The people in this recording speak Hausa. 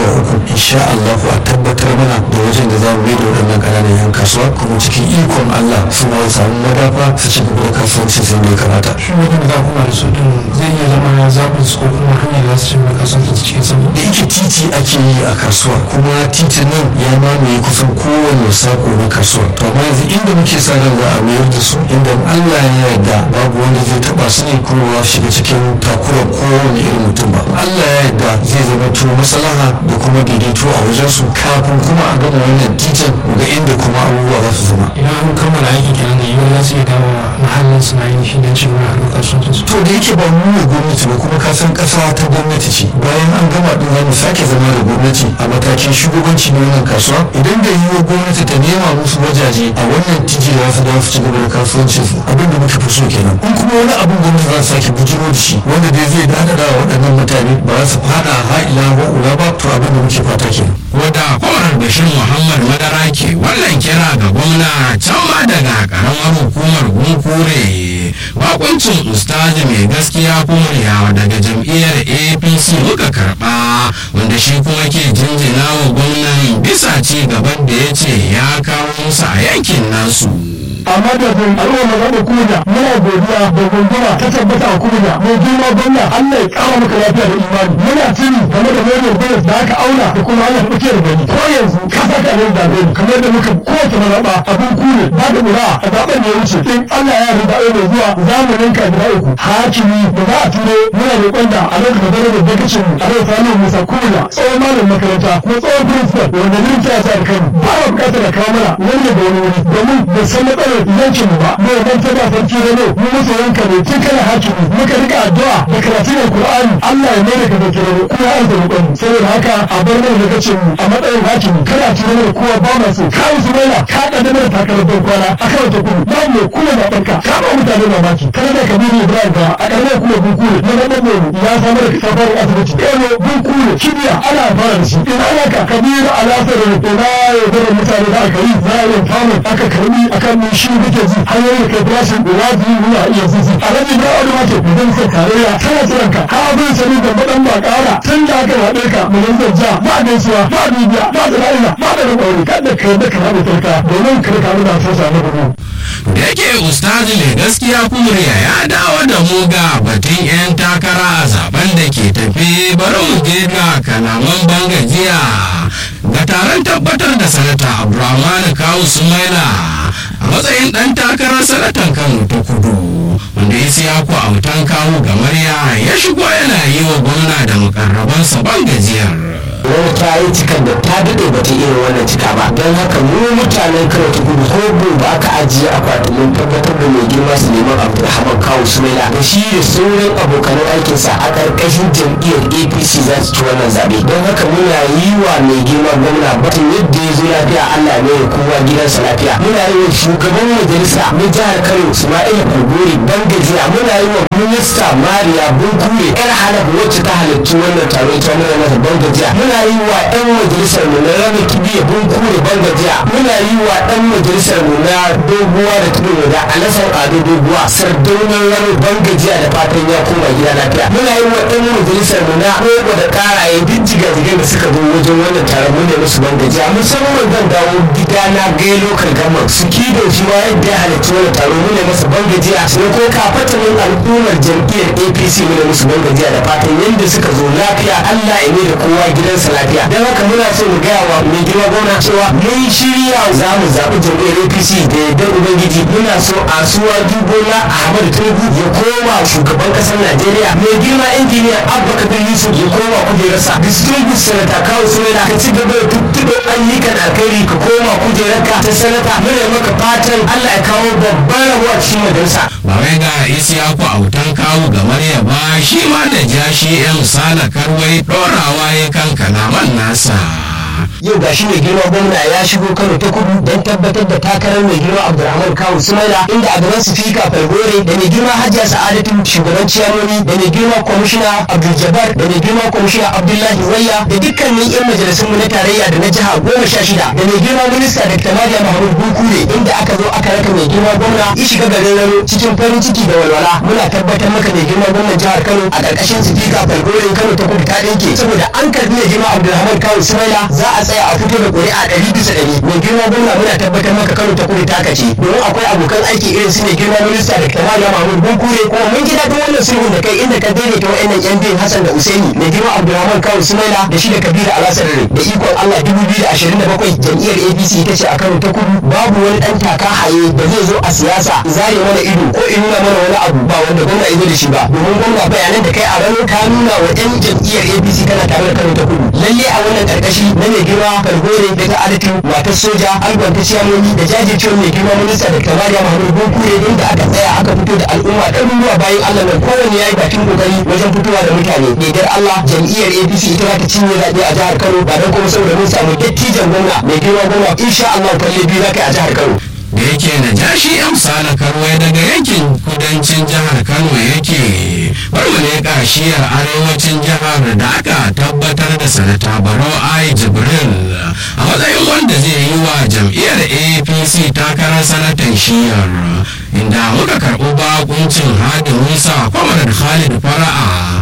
uku insha Allah a tabbatar mana da wajen da za mu mai da waɗannan ƙananan yan kasuwa kuma cikin ikon Allah su ma samu madafa su ci gaba da kasuwanci sai da ya kamata. shi wajen da kuma da su din zai iya zama zaɓin su ko kuma hanyar da za su ci gaba da kasuwanci cikin sauƙi da yake titi ake yi a kasuwa kuma titin nan ya mamaye kusan kowane sako na kasuwa to amma yanzu inda muke sa ran za a mayar da su inda Allah ya yarda babu wanda zai taba su ne kuma ba su shiga cikin takurar kowane irin mutum ba Allah ya yarda zai zama to maslaha da kuma daidaito a wajen su kafin kuma a gama wannan titin ga inda kuma abubuwa za su zama idan an kammala aikin kenan da yiwuwa za su iya dawo mahallin su na yin shi don ci gaba da harkar kasuwancin su to da yake ba mu ne gwamnati ba kuma ka san kasa ta gwamnati ce bayan an gama din za mu sake zama da gwamnati a matakin shugabanci na wannan kasuwa idan da yiwuwa gwamnati ta nema musu wajaje a wannan titi da su dawo su ci gaba da kasuwancin su abin da muke fi so kenan in kuma wani abin gwamnati za su sake bujiro da shi wanda dai zai dada wa waɗannan mutane ba za su fada ha'ila wa ula ba to abin da muke fata kenan. wadda kwamar bashir muhammad madara ke wannan kira ga gwamna can ma daga karamar hukumar gunkure bakuncin ustazi mai gaskiya kumriya daga jam'iyyar apc muka karba wanda shi kuma ke jinjina wa gwamnan bisa ci gaban da ya ce ya kawo musu a yankin nasu amma da bin al'umma na da kuma muna godiya da gunduma ta tabbata a kuma mai girma gwamna Allah ya kara maka lafiya da imani muna tuni game da mai gwamnati da aka auna da kuma Allah ta da gani ko yanzu ka saka ne da gani kamar da muka kowace maraba abin kure ba da mura a zaben da ya wuce in Allah ya yarda ai mai zuwa zamanin ka guda uku hakimi da za a turo muna roƙon da a lokacin da da dakacin a rai samun musa kuma tsohon malamin makaranta ko tsohon principal wanda ne ta sa da kai ba wa bukatar da kawo mana wanda da wani wuri domin da san matsalar yankin mu ba mu ban ta ba sarki da ne mu musu yanka ne tun kana hakimi muka rika addu'a da karatun alqur'ani Allah ya mai da ka da mu kuma an da roƙon mu saboda haka a bar mana lokacin mu a matsayin hakimi kana tuna mana kowa ba ma so ka musu maila ka kada mana takarar ban kwana akan wata kuma ba mu kuma da banka ka ba mutane mamaki kana da kabiru Ibrahim ba a ƙaramar kuma bunkure na nan ne ya samar da safarin asibiti ɗaya bunkure kibiya ana fara da shi ina ana ka kabiru alasar da na yaudarar mutane da aka yi za a yi famu aka karbi akan mun shi muke ji hanyoyin kai farashin wajibi muna iya zizi a rabi na wani mace idan sai tarayya tana jiran ka ka abin sani da madan ba ƙara tun da aka yaɗe ka mu yanzu ja ba gaisuwa ba bibiya ba zana'ila ba da rubauri kada ka yadda ka haɗu tarka domin kada ka nuna sosa na gudu. da yake ustazi mai gaskiya kumriya ya dawo da mu ga batun 'yan takara a zaben da ke tafi bari mu je ga kalaman bangajiya ga taron tabbatar da sanata abdulrahman kawu sumaila a matsayin dan takarar sanatan kano ta kudu wanda ya siya ku autan kawu gamarya ya shigo yana yi wa gwamna da mukarrabansa bangajiyar wani ta yi cikan da ta daɗe ba ta irin wannan cika ba don haka mu mutanen kano ta gudu ko ba aka ajiye akwatin mun tabbatar da mai girma su neman abdulrahman kawo sumaila da shi da sauran abokanan aikinsa a ƙarƙashin jam'iyyar apc za su ci wannan zaɓe don haka muna yi wa mai girma gwamna batun yadda ya zo lafiya allah ne ya kowa gidansa lafiya muna yi wa shugaban majalisa na jihar kano ismail kogori bangajiya muna yi wa minista mariya bunkure yar halaf wacce ta halarci wannan taro ita muna masa bangajiya muna yi wa ɗan majalisar mu na rana kibiya bunkure bangajiya muna yi wa ɗan majalisar mu na doguwa da tudu da alasar ado doguwa sardaunan rano bangajiya da fatan ya koma gida lafiya muna yi wa ɗan majalisar mu na rogo da karaye duk jigajigai da suka zo wajen wannan taron mu ne musu bangajiya musamman zan dawo gida na gai lokal gama su kido shi ma yadda ya halarci wannan taro mu ne masa bangajiya sai ko kafatanin al'ummar jam'iyyar apc mu ne musu bangajiya da fatan yadda suka zo lafiya allah ya mai da kowa gidansa lafiya don haka muna so mu gaya wa mai girma gwamna cewa mun shirya za mu zaɓi jam'iyyar apc da yardar ubangiji muna so a suwa dubola ahmad tinubu ya koma shugaban ƙasar najeriya mai girma injiniya abba kabir yusuf ya koma kujerarsa distinguished senator kawo sunana ka ci gaba da tuttuɗo ayyukan alkhairi ka koma kujerarka ta sanata muna maka fatan allah ya kawo babban rabuwa cikin majalisa ba wai ga isiyaku autan kawu ga marya ba shi ma da jashi yan sala karwai ɗorawa ya kan kalaman nasa yau gashi mai girma gwamna ya shigo kano ta kudu don tabbatar da takarar mai girma abdulrahman kawu sumaila inda a gaban sifika falgore da mai girma hajiya sa'adatu shugaban ciyamoni da mai girma kwamishina abdul jabbar da mai girma kwamishina abdullahi wayya da dukkanin yan majalisunmu na tarayya da na jiha goma sha shida da mai girma minista dr mariam mahmud bukure inda aka zo aka raka mai girma gwamna ya shiga garin rano cikin farin ciki da walwala muna tabbatar maka mai girma gwamnan jihar kano a ƙarƙashin sifika falgore kano ta kudu ta ɗinke saboda an karbi mai girma abdulrahman kawu sumaila za a tsaya a fito da ƙuri'a ɗari bisa ɗari mai girma gwamna muna tabbatar maka kano ta kudu taka ce domin akwai abokan aiki irin su mai girma minista da kamar ya mahmud bunkure kuma mun ji daɗin wannan sulhun da kai inda ka daidaita wa'annan yan biyun hassan da usaini mai girma abdulrahman kawu sumaila da shi da kabiru alasar da ikon allah dubu biyu da ashirin da bakwai jam'iyyar apc ita ce a kano ta kudu babu wani ɗan taka haye da zai zo a siyasa zare mana ido ko in nuna mana wani abu ba wanda gwamna ya zo da shi ba domin gwamna bayanan da kai a ranar ka nuna wa yan jam'iyyar apc kana tare da kano ta kudu lalle a wannan karkashi na mai girma kalgore da ta adatu matar soja algon ta ciyamomi da jajircewar mai girma minista da kamariya mahmud bukure inda aka tsaya aka fito da al'umma ɗaruruwa bayan allah nan kowanne ya yi bakin kokari wajen fitowa da mutane daidar allah jam'iyyar apc ita za ta cinye zaɓe a jihar kano ba don kuma saboda mun samu dattijan gwamna mai girma gwamna insha allah kwalle biyu za ka yi a jihar kano da yake na jashi amsala karwai daga yankin kudancin jihar kano yake bari mu leƙa shiyar arewacin jihar da aka tabbatar da sanata barau ai jibril a matsayin wanda zai yi wa jam'iyyar apc takarar sanatan shiyar inda muka karɓi bakuncin hadin musa kwamar khalid fara'a